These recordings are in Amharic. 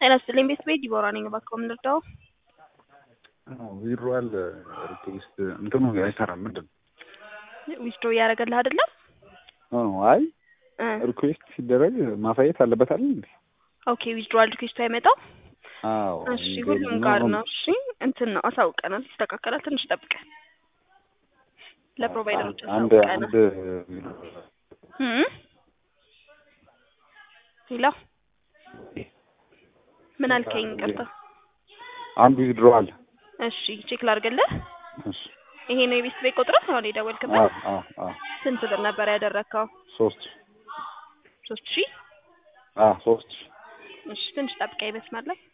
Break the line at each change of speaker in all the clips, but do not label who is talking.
ጤና ይስጥልኝ ቤት ቤት ዲቦራ ነኝ። እባክዎ ምን ልርዳው?
ዊድሮዋል ሪኩዌስት እንትኑ አይሰራም። ምንድን ነው?
ዊዝድሮ እያደረገልህ አይደለም?
አይ
እ
ሪኩዌስት ሲደረግ ማሳየት አለበት አይደል እንዴ?
ኦኬ ዊዝድሮዋል ሪኩዌስቱ አይመጣም?
አዎ
እሺ ሁሉም ጋር ነው። እሺ እንትን ነው አሳውቀናል፣ ይስተካከላል። ትንሽ ጠብቀን ለፕሮቫይደሮች
አንድ
አሳውቀናል።
አንድ
እም ሄሎ ምን አልከኝ? ይቅርታ።
አንዱ ዊድሮዋል
እሺ ቼክ ላድርግልህ።
እሺ
ይሄ ነው የቤት ቤት ቁጥር አሁን የደወልክበት?
አዎ አዎ አዎ
ስንት ብር ነበር ያደረግከው?
ሶስት
ሶስት ሺህ
አዎ ሶስት
እሺ ትንሽ ጠብቀኝ መስመር ላይ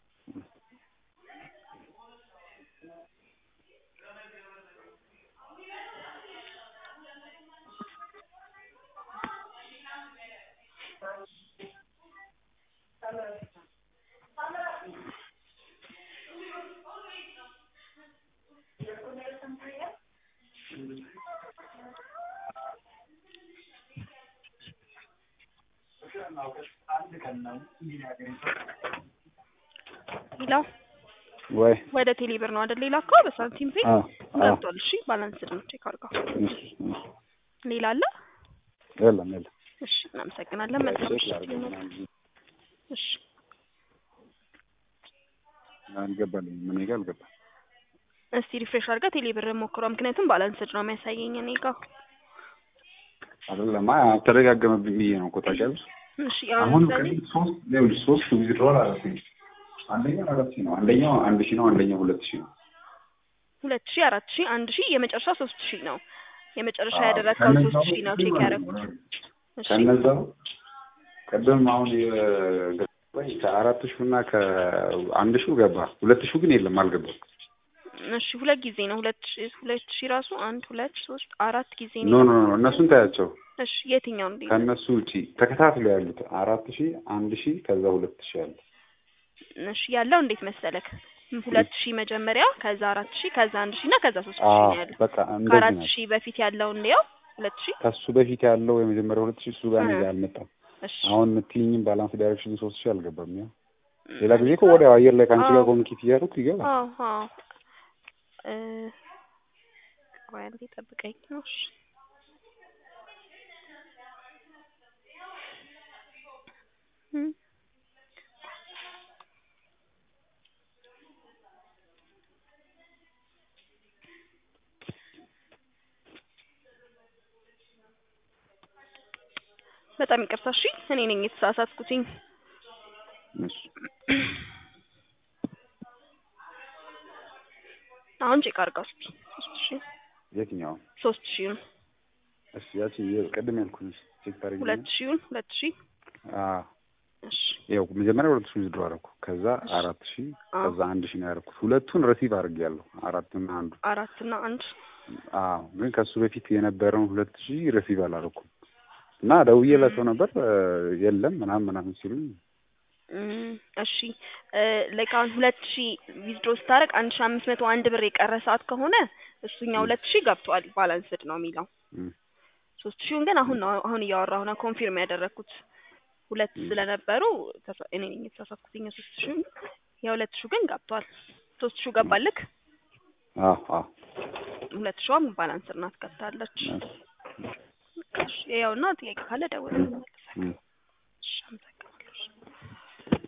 ሌላው
ወይ
ወደ ቴሌ ብር ነው አይደል? ሌላ እኮ በሳንቲም ፔ
አዎ አዎ
ገብቷል። እሺ ባላንስድ ነው ቼክ አድርገው።
እሺ እሺ
ሌላ አለ?
የለም የለም
እሺ እናመሰግናለን። መልካም
ቼክ
ምሽት
ላድርግ
ይሁንልህ። እሺ
አልገባልኝም ምን ጋር አልገባም
እስቲ ሪፍሬሽ አድርገህ ቴሌ ብር ሞክረው። ምክንያቱም ባላንስድ ነው የሚያሳየኝ እኔ ጋር።
አይደለም አይ ተደጋገመብኝ ብዬ ነው እኮ ታውቂያለሽ
እሺ
አሁን
አሁን ለምሳሌ
ከዚህ ሶስት ይኸውልሽ ሶስት ዊዝድሮዋል አደረኩኝ አንደኛው አራት ሺህ ነው አንደኛው አንድ ሺህ ነው አንደኛው ሁለት ሺህ ነው
ሁለት ሺህ አራት ሺህ አንድ ሺህ የመጨረሻ ሶስት ሺህ ነው። የመጨረሻ
አዎ፣
ያደረግከው
ከነዛ
ሶስት ሺህ ነው
ውስጥ
ቼክ
ማለት
ያደረኩት።
ነው።
እሺ
ከነዛ ቅድም አሁን የገባኝ ከአራት ሺህ እና ከአንድ ሺህ ገባ ሁለት ሺህ ግን የለም አልገባም
እሺ ሁለት ጊዜ ነው ሁለት ሺህ ሁለት ሺህ ራሱ አንድ ሁለት ሶስት አራት ጊዜ
ኖ
ነው።
ኖ ኖ እነሱን ታያቸው
እሺ የትኛው እንዴ?
ከእነሱ ውጪ ተከታትሎ ያሉት አራት ሺህ አንድ ሺህ ከዛ ሁለት ሺህ አለ
እሺ ያለው እንዴት መሰለክ? ሁለት ሺህ መጀመሪያ ከዛ አራት ሺህ ከዛ አንድ ሺህ እና ከዛ ሶስት ሺህ
አዎ
ነው ያለው።
በቃ እንደዚህ
ከአራት
ነው
ሺህ በፊት ያለውን እንዲያው ሁለት ሺህ
ከሱ በፊት ያለው የመጀመሪያ ሁለት ሺህ እሱ ጋር እኔ ጋር አልመጣም
እሺ
አሁን የምትይኝም ባላንስ ዳይሬክሽን ሶስት ሺህ አልገባም ያው
ም፣
ሌላ ጊዜ እኮ ወዲያው አየር ላይ ከአንቺ ጋር
አዎ።
ኮሚኒኬት እያደረኩ ይገባል
አዎ አዎ እ ቆይ አንዴ ጠብቀኝ ነው። እሺ እም፣ በጣም ይቅርታ። እሺ እኔ ነኝ የተሳሳትኩትኝ።
እሺ
አሁን ቼክ አድርገው እስኪ ሶስት ሺህ
የትኛው
ሶስት ሺህን
እሺ ያቺ ቅድም ያልኩሽ ቼክ ታደርጊ
ሁለት ሺህን ሁለት ሺህ
አዎ
እሺ
ያው መጀመሪያ ሁለት ሺህ ዊዝድሮ አደረኩ ከዛ አራት ሺህ
አዎ።
ከዛ አንድ ሺህ ነው ያደረኩት ሁለቱን ረሲቭ አድርጌያለሁ አራትና አንዱ
አራት እና አንድ
አዎ ግን ከሱ በፊት የነበረውን ሁለት ሺህ ረሲቭ አላደረኩም እና ደውዬላቸው ነበር እ የለም ምናምን ምናምን ሲሉኝ
እም፣ እሺ ላይክ አሁን ሁለት ሺህ ዊዝድሮ ስታደርግ አንድ ሺህ አምስት መቶ አንድ ብር የቀረ ሰዓት ከሆነ እሱኛው ሁለት ሺህ ገብቷል ባላንስድ ነው የሚለው።
እም፣
ሶስት ሺውን ግን አሁን ነው አሁን እያወራሁ ነው ኮንፊርም ያደረግኩት ሁለት ስለነበሩ ተሳ- እኔ ነኝ የተሳሳትኩትኝ የሶስት ሺውን የሁለት ሺው ግን ገብቷል። ሶስት ሺው ገባልክ፣
አዎ አዎ
ሁለት ሺዋም ባላንስድ ናት ገብታለች።
እሺ፣
እሺ ያውና ጥያቄ ካለ ደውል።
እም።
እሺ አመሰግናለሁ።